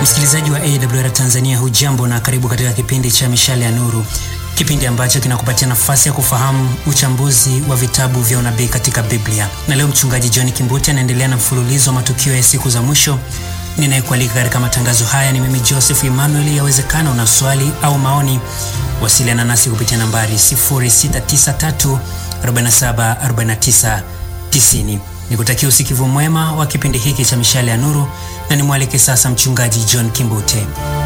Msikilizaji wa AWR Tanzania, hujambo na karibu katika kipindi cha Mishale ya Nuru, kipindi ambacho kinakupatia nafasi ya kufahamu uchambuzi wa vitabu vya unabii katika Biblia. Na leo mchungaji John Kimbuti anaendelea na mfululizo wa matukio ya siku za mwisho. Ninayekualika katika matangazo haya ni mimi Joseph Emmanuel. Yawezekana una swali au maoni, wasiliana nasi kupitia nambari 0693 47 49 90. Nikutakia usikivu mwema wa kipindi hiki cha Mishale ya Nuru na nimwalike sasa mchungaji John Kimbute.